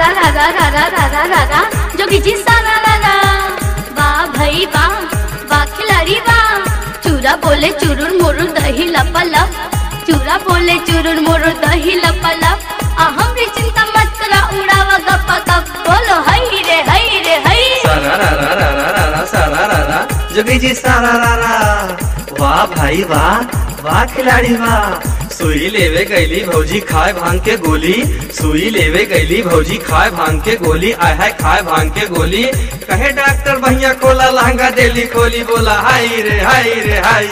रा रा रा रा रा रा रा रा रा जोगी जी सारा रा रा वाह भाई वाह वाह खिलाड़ी वाह चूरा बोले चुरुर मुरुर दही लपलप चूरा बोले चुरुर मुरुर दही लपलप अहम रे चिंता मत करा उड़ावा गप्पा गप बोलो हई रे हई रे हई सारा रा रा रा रा रा रा सारा रा रा जोगी जी सारा रा रा वाह भाई वाह वाह खिलाड़ी वाह सुई लेवे गईली भौजी खाए भांग के गोली सुई लेवे गईली भौजी खाए भांग के गोली आय हाय खाए भांग के गोली कहे डॉक्टर भैया कोला लहंगा देली खोली बोला हाय रे हाय रे हाय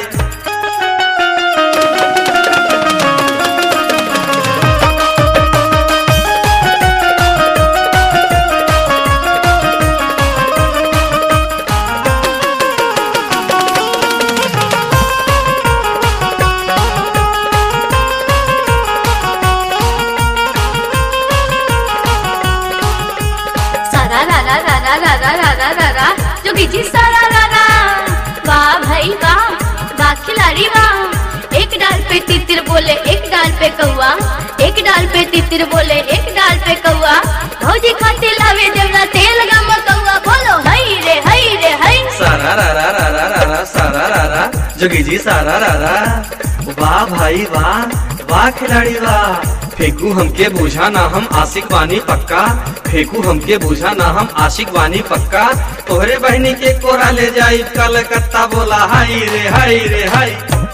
सारा रा रा रा रा रा रा रा रा रा रा जोगी जी सारा रा रा वाह भाई वाह वाह खिलाड़ी वाह एक डाल पे तितिर बोले एक डाल पे कौआ एक डाल पे तितिर बोले एक डाल पे कौआ भौजी खाते लावे देवरा तेल गम कौआ बोलो हई रे हई रे हई सारा रा रा रा रा रा रा सारा रा रा जोगी जी सारा रा रा वाह भाई वाह वाह खिलाड़ी वाह फेंकू हमके बूझा ना हम आशिक बानी पक्का फेंकू हमके बूझा ना हम आशिक बानी पक्का तोहरे बहनी के कोरा ले जाई कलकत्ता बोला हाय रे हाय रे हाय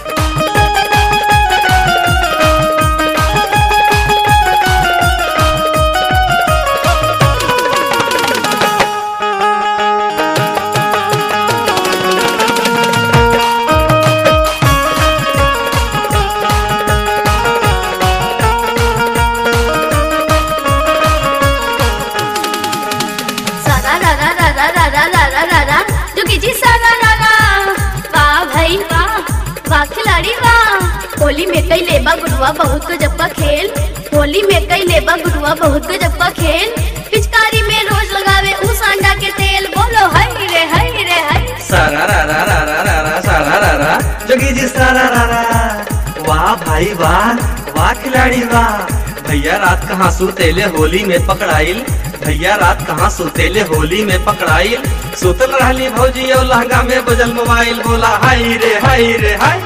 सारा रा रा रा रा रा रा रा रा रा रा जोगी जी सारा रा रा वाह भाई वाह वाह खिलाड़ी वाह होली में कई लेबा गुरुआ बहुत को जब्बा खेल होली में कई लेबा गुरुआ बहुत को जब्बा खेल पिचकारी में रोज लगावे उस अंडा के तेल बोलो हई रे हई रे हई सारा रा रा रा रा रा रा सारा रा रा जोगी जी सारा रा रा वाह भाई वाह वाह खिलाड़ी वाह भैया रात कहाँ सुतेले होली में पकड़ाइल भैया रात कहाँ सुतेले होली में पकड़ाइल सुतल रहली भौजी और लहंगा में बजल मोबाइल बोला हाय रे हाय रे हाय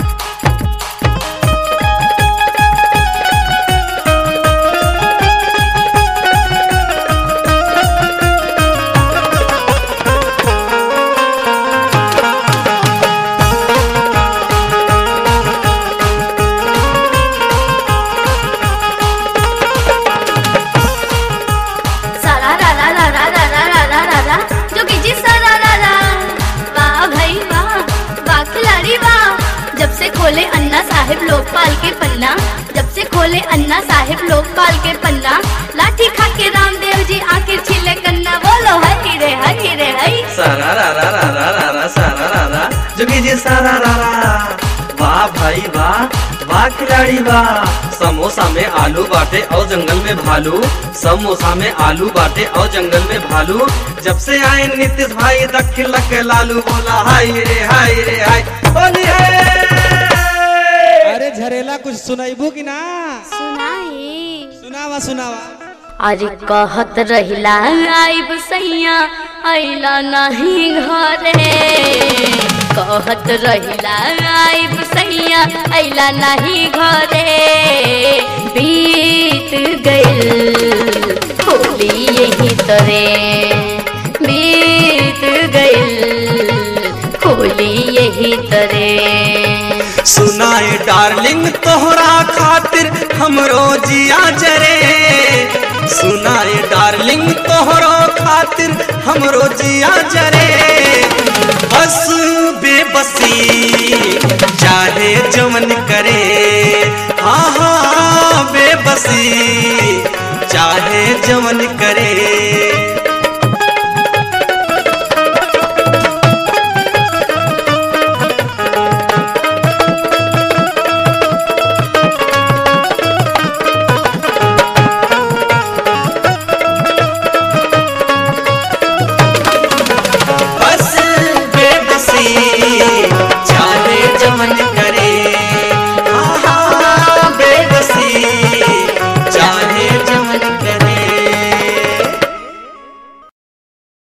सारा रा रा रा रा रा रा रा रा रा रा जोगी जी सारा रा रा वाह भाई वाह वाह खिलाड़ी वाह जब से खोले अन्ना साहिब लोकपाल के पन्ना जब से खोले अन्ना साहिब लोकपाल के पन्ना लाठी खा के रामदेव जी आके छिले कन्ना बोलो हरी रे हरी रे हई सारा रा रा रा रा रा रा सारा रा रा जोगी जी सारा रा रा वाह भाई वाह वाह खिलाड़ी वाह समोसा में आलू बाटे और जंगल में भालू समोसा में आलू बाटे और जंगल में भालू जब से आए नीतीश भाई दखिल लग के लालू बोला हाय रे हाय रे हाय होली है अरे झरेला कुछ सुनाइबू कि ना सुनाई सुनावा सुनावा अरे कहत रहिला आइब सैया आइला नहीं घरे कहत रहिला आइब सैया आइला नहीं घरे बीत गइल होली यही तरे बीत गइल होली यही तरे सुनाए डार्लिंग तोहरा खातिर हमरो जिया जरे सुनाए डार्लिंग तोहरो खातिर हमरो जिया जरे बस बेबसी चाहे जमन करे हाँ हाँ बेबसी चाहे जमन करे बस बेबसी चाहे जमन